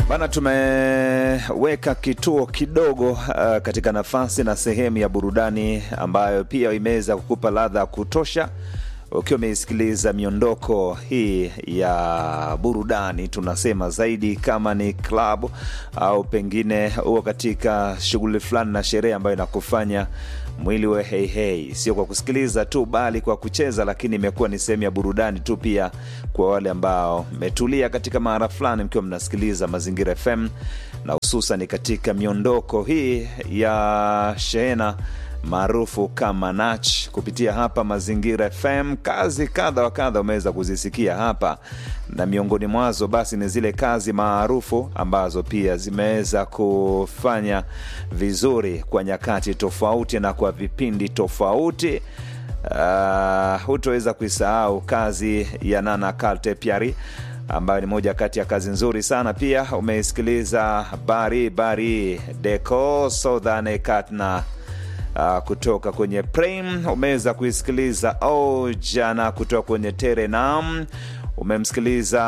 Bana, tumeweka kituo kidogo uh, katika nafasi na sehemu ya burudani ambayo pia imeweza kukupa ladha ya kutosha ukiwa umeisikiliza miondoko hii ya burudani. Tunasema zaidi kama ni klabu au pengine huo katika shughuli fulani na sherehe ambayo inakufanya mwili we hei hei, sio kwa kusikiliza tu, bali kwa kucheza, lakini imekuwa ni sehemu ya burudani tu pia kwa wale ambao mmetulia katika mahara fulani mkiwa mnasikiliza Mazingira FM na hususan katika miondoko hii ya shehena maarufu kama Nach kupitia hapa Mazingira FM. Kazi kadha wa kadha umeweza kuzisikia hapa, na miongoni mwazo basi ni zile kazi maarufu ambazo pia zimeweza kufanya vizuri kwa nyakati tofauti na kwa vipindi tofauti. Uh, hutoweza kuisahau kazi ya Nana Kalte Piari ambayo ni moja kati ya kazi nzuri sana. Pia umeisikiliza Bari Bari Deco Southern Katna Uh, kutoka kwenye Prem umeweza kuisikiliza oh, jana kutoka kwenye Terenam umemsikiliza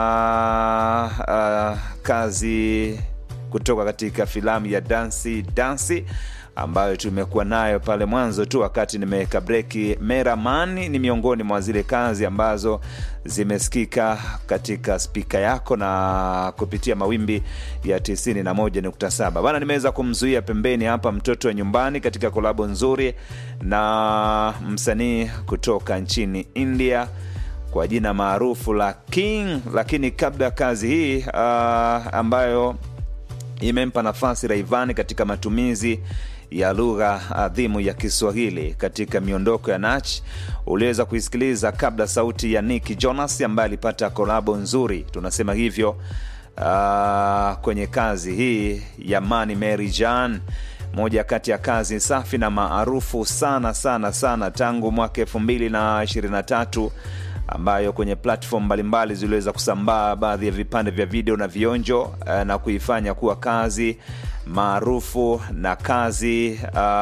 uh, kazi kutoka katika filamu ya Dansi Dansi ambayo tumekuwa nayo pale mwanzo tu wakati nimeweka breki. Meramani ni miongoni mwa zile kazi ambazo zimesikika katika spika yako na kupitia mawimbi ya 91.7 bana. Nimeweza kumzuia pembeni hapa mtoto wa nyumbani katika kolabo nzuri na msanii kutoka nchini India kwa jina maarufu la King, lakini kabla ya kazi hii uh, ambayo imempa nafasi Rayvanny katika matumizi ya lugha adhimu ya Kiswahili katika miondoko ya Nach. Uliweza kuisikiliza kabla sauti ya Nick Jonas ambaye alipata kolabo nzuri, tunasema hivyo uh, kwenye kazi hii ya Mani Mary Jan, moja kati ya kazi safi na maarufu sana sana sana tangu mwaka elfu mbili na ishirini na tatu ambayo kwenye platform mbalimbali ziliweza kusambaa baadhi ya vipande vya video na vionjo na kuifanya kuwa kazi maarufu na kazi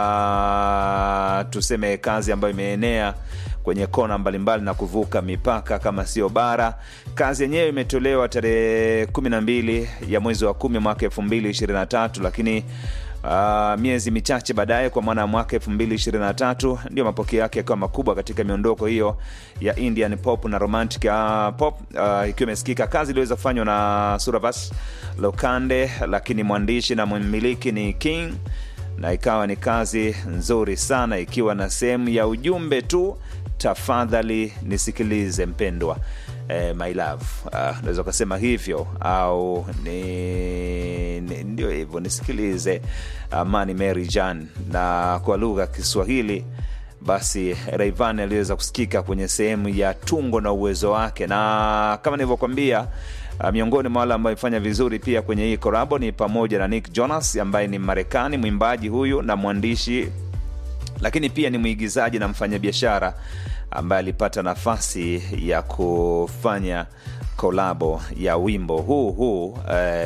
uh, tuseme kazi ambayo imeenea kwenye kona mbalimbali na kuvuka mipaka kama sio bara. Kazi yenyewe imetolewa tarehe kumi na mbili ya mwezi wa kumi mwaka elfu mbili ishirini na tatu lakini Uh, miezi michache baadaye kwa maana ya mwaka 2023 ndio mapokeo yake yakiwa makubwa katika miondoko hiyo ya Indian pop na romantic uh, pop uh, ikiwa imesikika. Kazi iliweza kufanywa na Suravas Lokande, lakini mwandishi na mmiliki ni King, na ikawa ni kazi nzuri sana ikiwa na sehemu ya ujumbe tu, tafadhali nisikilize mpendwa. Eh, my love unaweza uh, ukasema hivyo au ni, ni, ndio hivyo nisikilize Amani Mary Jan, na kwa lugha ya Kiswahili basi Rayvanny aliweza kusikika kwenye sehemu ya tungo na uwezo wake, na kama nilivyokwambia Uh, miongoni mwa wale ambao amefanya vizuri pia kwenye hii korabo ni pamoja na Nick Jonas ambaye ni Marekani, mwimbaji huyu na mwandishi, lakini pia ni mwigizaji na mfanyabiashara ambaye alipata nafasi ya kufanya kolabo ya wimbo huu huu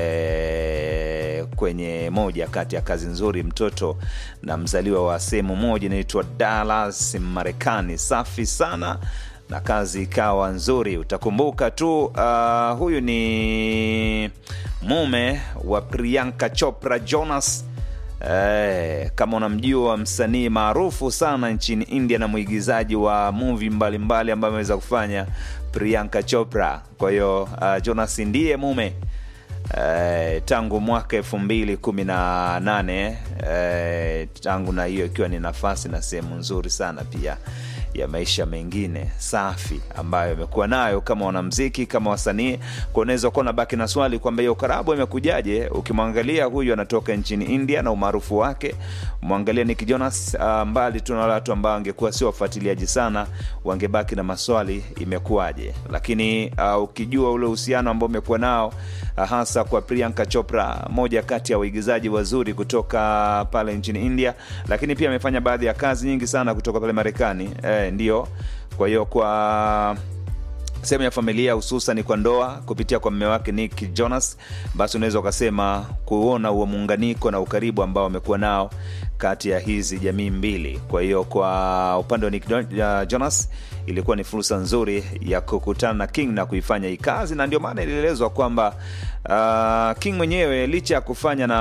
eh, kwenye moja kati ya kazi nzuri, mtoto na mzaliwa wa sehemu moja inaitwa Dallas, Marekani. Safi sana na kazi ikawa nzuri. Utakumbuka tu uh, huyu ni mume wa Priyanka Chopra Jonas. Eh, kama unamjua msanii maarufu sana nchini India na mwigizaji wa movie mbalimbali ambayo ameweza kufanya Priyanka Chopra. Kwa hiyo uh, Jonas ndiye mume eh, tangu mwaka elfu mbili kumi na nane eh, tangu na hiyo ikiwa ni nafasi na sehemu nzuri sana pia ya maisha mengine safi ambayo amekuwa nayo kama wanamziki kama wasanii. Kwa unaweza kuwa unabaki na swali kwamba hiyo karabu imekujaje? Ukimwangalia huyu anatoka nchini India na umaarufu wake, mwangalia Nick Jonas uh, mbali tu na watu ambao wangekuwa sio wafuatiliaji sana, wangebaki na maswali imekuwaje. Lakini uh, ukijua ule uhusiano ambao umekuwa nao uh, hasa kwa Priyanka Chopra, moja kati ya waigizaji wazuri kutoka pale nchini India, lakini pia amefanya baadhi ya kazi nyingi sana kutoka pale Marekani eh, ndio kwa hiyo kwa sehemu ya familia hususan kwa ndoa kupitia kwa mme wake Nick Jonas, basi unaweza ukasema kuona huo muunganiko na ukaribu ambao wamekuwa nao kati ya hizi jamii mbili. Kwa hiyo kwa upande wa Nick Jonas ilikuwa ni fursa nzuri ya kukutana na King na kuifanya hii kazi, na ndio maana ilielezwa kwamba Uh, King mwenyewe licha ya kufanya na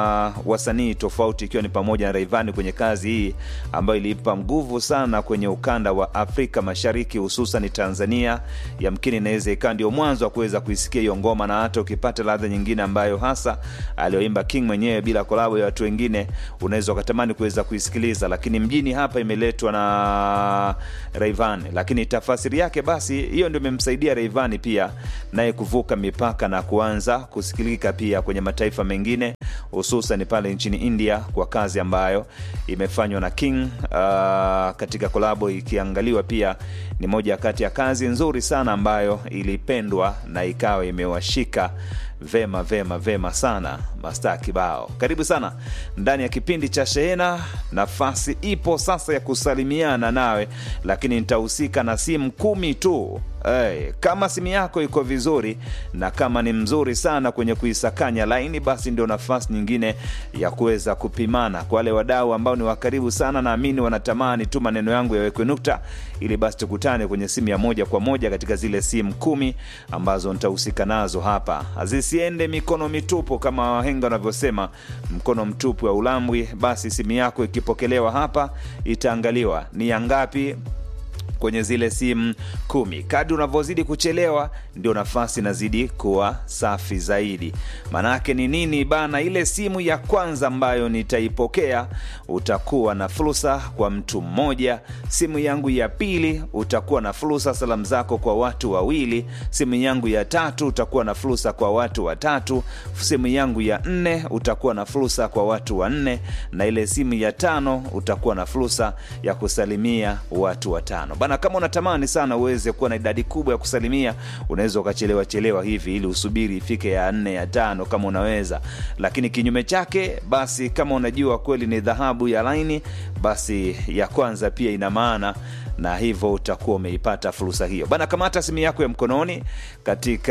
wasanii tofauti ikiwa ni pamoja na Rayvanny kwenye kazi hii ambayo iliipa nguvu sana kwenye ukanda wa Afrika Mashariki hususan Tanzania, yamkini inaweza ikawa ndio mwanzo wa kuweza kuisikia hiyo ngoma, na hata ukipata ladha nyingine ambayo hasa aliyoimba King mwenyewe bila kolabo ya watu wengine, unaweza ukatamani kuweza kuisikiliza, lakini mjini hapa imeletwa na Rayvanny, lakini tafasiri yake basi hiyo ndio imemsaidia Rayvanny pia naye kuvuka mipaka na kuanza kusikilika pia kwenye mataifa mengine hususan pale nchini India kwa kazi ambayo imefanywa na King uh, katika kolabo ikiangaliwa pia ni moja kati ya kazi nzuri sana ambayo ilipendwa na ikawa imewashika vema vema vema sana mastaa kibao. Karibu sana ndani ya kipindi cha Shehena. Nafasi ipo sasa ya kusalimiana nawe, lakini nitahusika na simu kumi tu. Hey, kama simu yako iko vizuri na kama ni mzuri sana kwenye kuisakanya laini, basi ndio nafasi nyingine ya kuweza kupimana. Kwa wale wadau ambao ni wakaribu sana, naamini wanatamani tu maneno yangu yawekwe nukta, ili basi tukutane kwenye simu ya moja kwa moja katika zile simu kumi ambazo nitahusika nazo hapa. Zisiende mikono mitupu kama wahenga wanavyosema, mkono mtupu wa ulambwi. Basi simu yako ikipokelewa hapa itaangaliwa ni ya ngapi kwenye zile simu kumi. Kadri unavyozidi kuchelewa, ndio nafasi inazidi kuwa safi zaidi. Maanake ni nini bana? Ile simu ya kwanza ambayo nitaipokea utakuwa na fursa kwa mtu mmoja. Simu yangu ya pili utakuwa na fursa salamu zako kwa watu wawili. Simu yangu ya tatu utakuwa na fursa kwa watu watatu. Simu yangu ya nne utakuwa na fursa kwa watu wanne, na ile simu ya tano utakuwa na fursa ya kusalimia watu watano. Bana, kama unatamani sana uweze kuwa na idadi kubwa ya kusalimia, unaweza ukachelewa chelewa hivi ili usubiri ifike ya nne ya tano kama unaweza, lakini kinyume chake, basi kama unajua kweli ni dhahabu ya laini, basi ya kwanza pia ina maana na hivyo utakuwa umeipata fursa hiyo bana. Kamata simu yako ya mkononi katika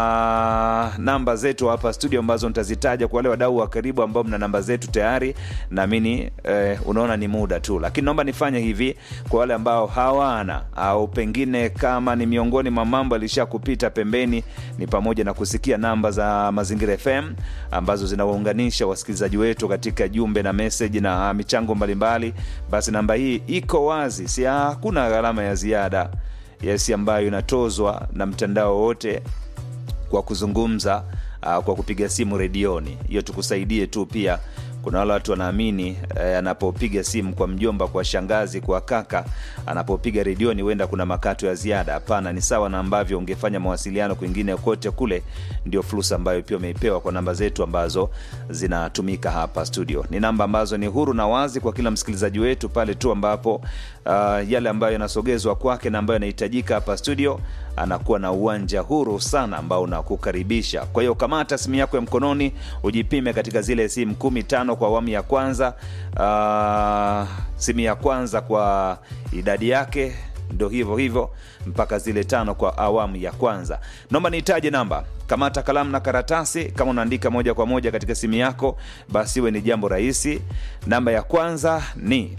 namba zetu hapa studio ambazo nitazitaja kwa wale wadau wa karibu ambao mna namba zetu tayari, naamini eh, unaona ni muda tu, lakini naomba nifanye hivi kwa wale ambao hawana au pengine kama ni miongoni mwa mambo alisha kupita pembeni, ni pamoja na kusikia namba za Mazingira FM ambazo zinawaunganisha wasikilizaji wetu katika jumbe na meseji na michango mbalimbali. Basi namba hii iko wazi, si hakuna gharama ya ziada yes, ambayo inatozwa na mtandao wote kwa kuzungumza uh, kwa kupiga simu redioni. Hiyo tukusaidie tu pia kuna wale watu wanaamini eh, anapopiga simu kwa mjomba, kwa shangazi, kwa kaka, anapopiga redioni huenda kuna makato ya ziada. Hapana, ni sawa na ambavyo ungefanya mawasiliano kwingine kote kule. Ndio fursa ambayo pia umeipewa kwa namba zetu ambazo zinatumika hapa studio. Ni namba ambazo ni huru na wazi kwa kila msikilizaji wetu pale tu ambapo uh, yale ambayo yanasogezwa kwake na ambayo yanahitajika hapa studio anakuwa na uwanja huru sana ambao unakukaribisha. Kwa hiyo kamata simu yako ya mkononi, ujipime katika zile simu kumi tano kwa awamu ya kwanza. Uh, simu ya kwanza kwa idadi yake ndo hivyo hivyo mpaka zile tano kwa awamu ya kwanza. Naomba nihitaje namba. Kamata kalamu na karatasi, kama unaandika moja kwa moja katika simu yako, basi iwe ni jambo rahisi. Namba ya kwanza ni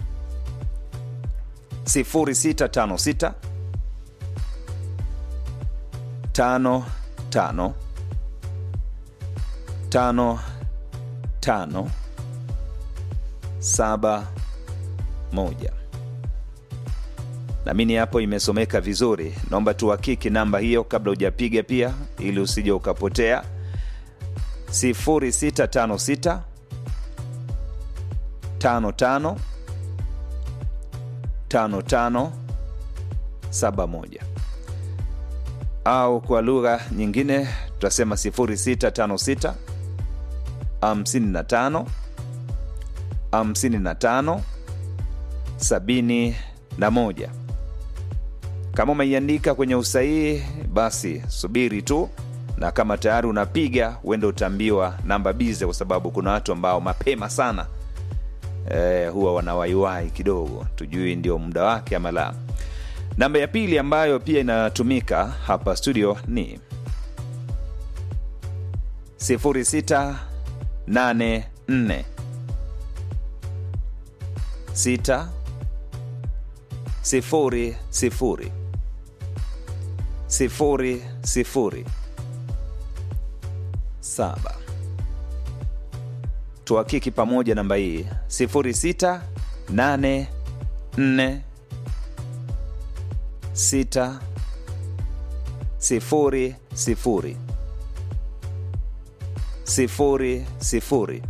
0656 tano tano tano tano saba moja. Naamini hapo imesomeka vizuri. Naomba tuhakiki namba hiyo kabla hujapiga pia, ili usije ukapotea. 0656 55 55 71 au kwa lugha nyingine tutasema 0656 55 55 71. Kama umeiandika kwenye usahihi, basi subiri tu, na kama tayari unapiga uende utaambiwa namba bize, kwa sababu kuna watu ambao mapema sana eh, huwa wanawaiwai kidogo, tujui ndio muda wake ama la. Namba ya pili ambayo pia inatumika hapa studio ni 0684 6 sifuri sifuri sifuri sifuri saba tuhakiki pamoja namba hii 06 8 4 6 sifuri sifuri sifuri sifuri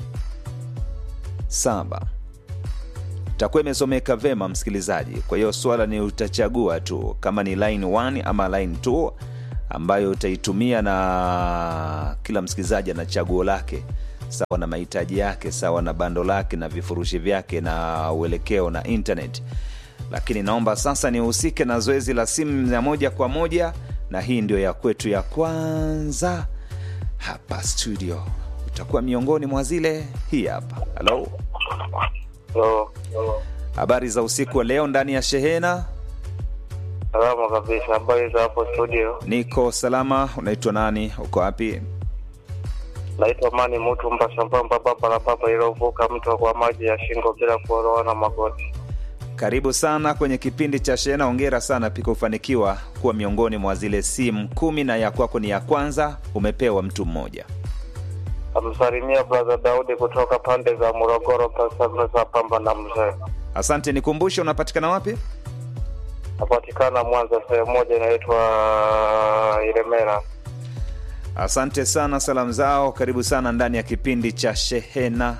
saba itakuwa imesomeka vema msikilizaji kwa hiyo swala ni utachagua tu kama ni line 1 ama line 2 ambayo utaitumia na kila msikilizaji ana chaguo lake sawa na mahitaji yake sawa na bando lake na vifurushi vyake na uelekeo na internet lakini naomba sasa nihusike na zoezi la simu ya moja kwa moja na hii ndio ya kwetu ya kwanza hapa studio utakuwa miongoni mwa zile hii hapa halo Hello. habari za usiku wa leo ndani ya shehena Salama kabisa. Habari za hapo studio? niko salama unaitwa nani uko wapi Naitwa Mani Mutu Mbasambamba, baba la baba ilovuka mto kwa maji ya shingo bila kuoroana magoti. karibu sana kwenye kipindi cha shehena ongera sana pika ufanikiwa kuwa miongoni mwa zile simu kumi na ya kwako ni ya kwanza umepewa mtu mmoja Amsalimia brother Daudi kutoka pande za Morogoro, Pasasa Pamba na Mzee. asante nikumbushe unapatikana wapi Napatikana Mwanza, sehemu moja inaitwa Ilemela. asante sana salamu zao karibu sana ndani ya kipindi cha shehena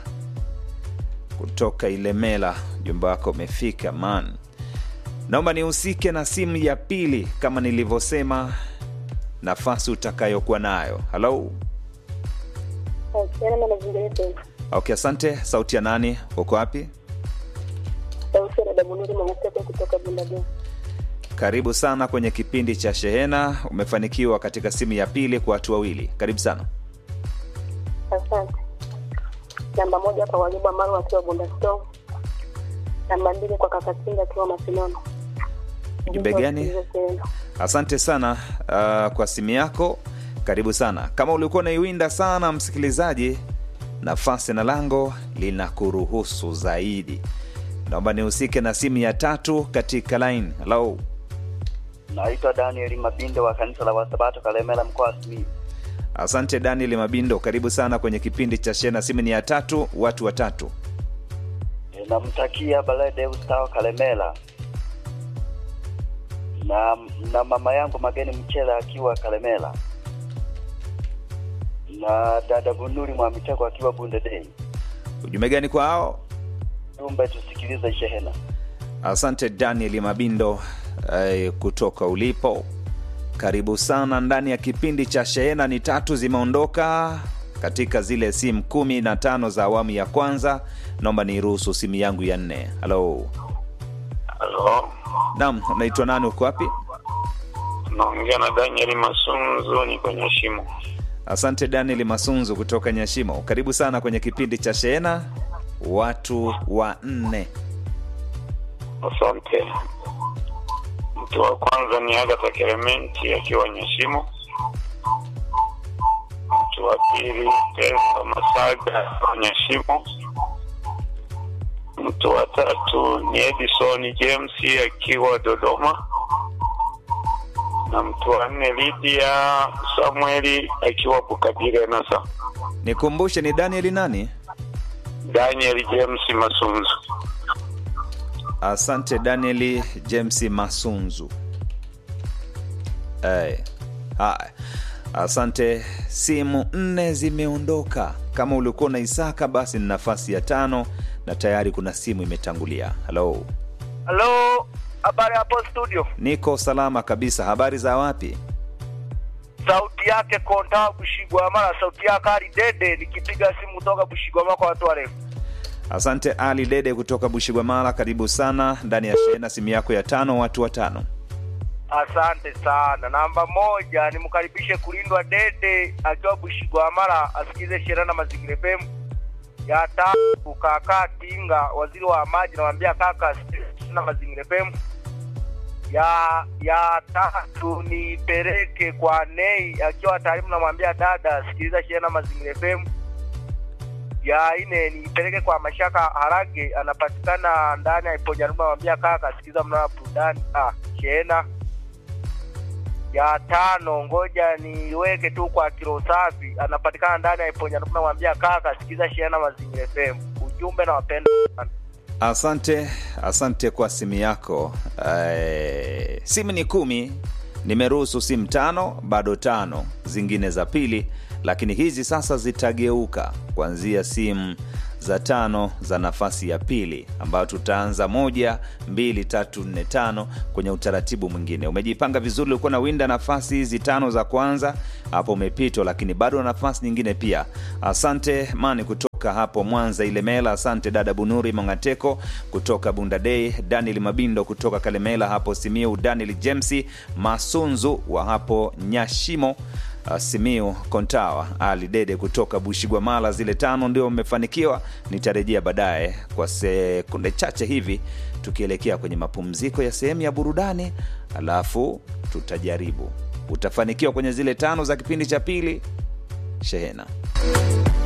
kutoka ilemela jumba wako umefika man naomba nihusike na simu ya pili kama nilivyosema nafasi utakayokuwa nayo halo Sauti na mazingira yetu. okay asante sauti ya nani uko wapi Sauti ya dada Bunuri Mwangatepe kutoka Bundageni. karibu sana kwenye kipindi cha shehena umefanikiwa katika simu ya pili kwa watu wawili karibu sana Asante. Namba moja kwa Walibu Amaru akiwa Bundastone. Namba mbili kwa Kakatinga akiwa Masinono. Ujumbe gani? asante sana uh, kwa simu yako karibu sana kama ulikuwa unaiwinda sana msikilizaji nafasi na lango linakuruhusu zaidi naomba nihusike na simu ya tatu katika line halo Naitwa Daniel Mabinde wa kanisa la Wasabato Kalemela mkoa wa Simiyu. asante daniel mabindo karibu sana kwenye kipindi cha shena simu ni ya tatu watu watatu E, Namtakia Balade Ustawa Kalemela na na mama yangu Mageni Mchela akiwa Kalemela na dada Bunuri Mwamitego akiwa Bundedei. ujumbe gani kwa hao Jumbe tusikilize shehena. asante daniel mabindo eh, kutoka ulipo karibu sana ndani ya kipindi cha shehena ni tatu zimeondoka katika zile simu kumi na tano za awamu ya kwanza naomba niruhusu simu yangu ya nne halo Halo, nam unaitwa nani uko wapi naongea na Daniel Masunzu, ni kwenye shimo. asante daniel masunzu kutoka nyashimo karibu sana kwenye kipindi cha shehena watu wa nne Asante. Mtu wa kwanza ni Agatha Clementi akiwa Nyashimo. Mtu wa pili Pesa Masaga akiwa Nyashimo. Mtu wa tatu ni Edison James akiwa Dodoma, na mtu wa nne Lydia Samueli akiwa Bukabire Nasa. nikumbushe ni daniel nani Daniel James Masunzu. asante danieli james masunzu hey. haya asante simu nne zimeondoka kama ulikuwa na isaka basi ni nafasi ya tano na tayari kuna simu imetangulia halo Halo, habari hapo studio. niko salama kabisa habari za wapi Sauti yake Konta Bushigwamala, sauti yake Ali Dede, nikipiga simu kutoka Bushigwamala kwa watu warefu. asante ali dede kutoka bushigwamala karibu sana ndani ya shehena simu yako ya tano watu watano Asante sana. Namba moja nimkaribishe kulindwa Dede akiwa Bushigwamala, asikize sheria na mazingira FM. Ya tatu kaka Tinga, waziri wa maji, namwambia kaka asikize Sheria na mazingira FM. Ya ya tatu nipeleke kwa Nei akiwa taalimu, namwambia dada, sikiliza sheria na mazingira FM. ya ine niipeleke kwa Mashaka Harage, anapatikana ndani ya Iponyarume, namwambia kaka, sikiza mnaa burudani ah, shehena ya tano ngoja niweke tu kwa kilo safi anapatikana ndani ya iponya namwambia kaka sikiza shehena mazingira fm ujumbe na wapenda sana asante asante kwa simu yako eh, simu ni kumi nimeruhusu simu tano bado tano zingine za pili lakini hizi sasa zitageuka kuanzia simu za tano za nafasi ya pili ambayo tutaanza moja mbili tatu nne tano kwenye utaratibu mwingine umejipanga vizuri ulikuwa na winda nafasi hizi tano za kwanza hapo umepitwa lakini bado nafasi nyingine pia asante mani kutoka hapo mwanza ilemela asante dada bunuri mongateko kutoka bundadei daniel mabindo kutoka kalemela hapo simiu daniel jemsi masunzu wa hapo nyashimo Uh, simiu kontawa ali dede kutoka bushigwamala zile tano ndio mmefanikiwa nitarejea baadaye kwa sekunde chache hivi tukielekea kwenye mapumziko ya sehemu ya burudani alafu tutajaribu utafanikiwa kwenye zile tano za kipindi cha pili shehena